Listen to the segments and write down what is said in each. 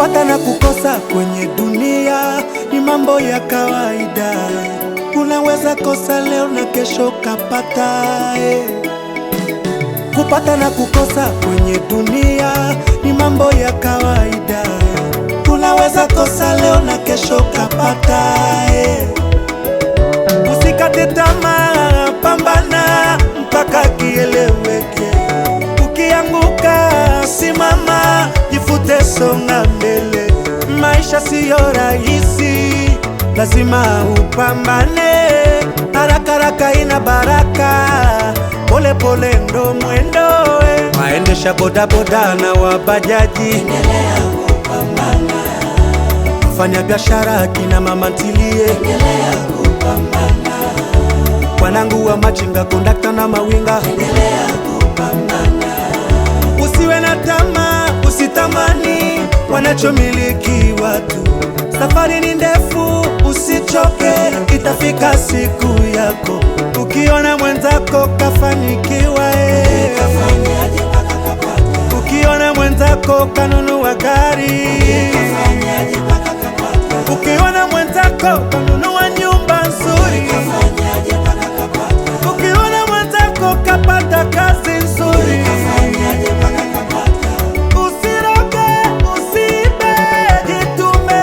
Kupata na kukosa kwenye dunia ni mambo ya kawaida. Unaweza kosa leo na kesho kapata eh. Kupata na kukosa kwenye dunia ni mambo ya kawaida. Unaweza kosa leo na kesho kapata eh. Usikate tamaa, pambana mpaka kieleweke. Ukianguka simama, jifute, songa mbele. Maisha siyo rahisi, lazima upambane. Haraka haraka ina baraka, pole pole ndo mwendo. eh. Waendesha bodaboda na wabajaji, wafanya biashara kina mama ntilie, wanangu wa machinga, kondakta na mawinga, usiwe na tamaa, usitamani wanachomiliki watu. Safari ni ndefu, usichoke, itafika siku yako. Ukiona mwenzako kafanikiwa, eh. ukiona mwenzako kanunua gari, ukiona mwenzako kanunua nyumba nzuri, ukiona mwenzako kapata kazi nzuri, usiroge, usiibe, jitume,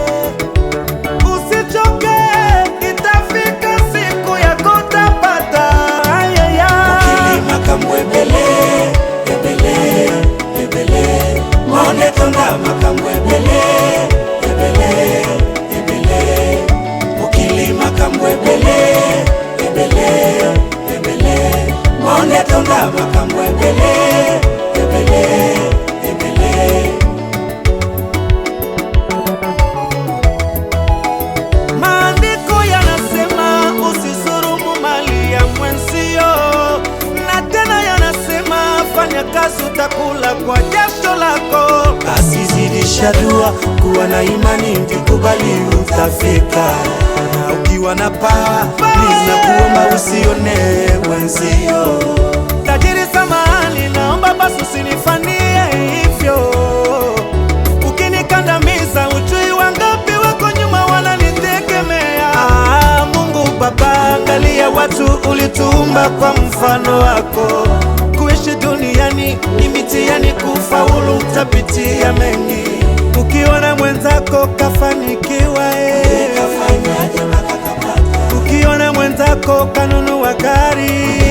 usichoke, itafika siku yako utapata. Ayaya. Ukilima kamwebele, ebele, ebele. Monde tonda makamwebele, ebele, ebele. Ukilima kamwebele, ebele, ebele. Monde tonda makamwebele, ebele, ebele. Maandiko yanasema usisurumu mali ya mwenzio, na tena yanasema fanya kazi utakula kwa jasho lako. Basi zidisha dua, kuwa na imani, ndikubali utafika. Na ukiwa na pawa please, na kuomba usione wenzio. Tajiri samahani, naomba basi usinifanyie hivyo. Ukinikandamiza ujui wangapi wako nyuma wananitegemea. Ah, Mungu Baba, angalia watu ulituumba kwa mfano wako. Kuishi duniani ni mitihani, kufaulu utapitia mengi. Ukiona mwenzako kafanikiwa eh. Kafanyaje mpaka kapata? Ukiona mwenzako kanunua gari,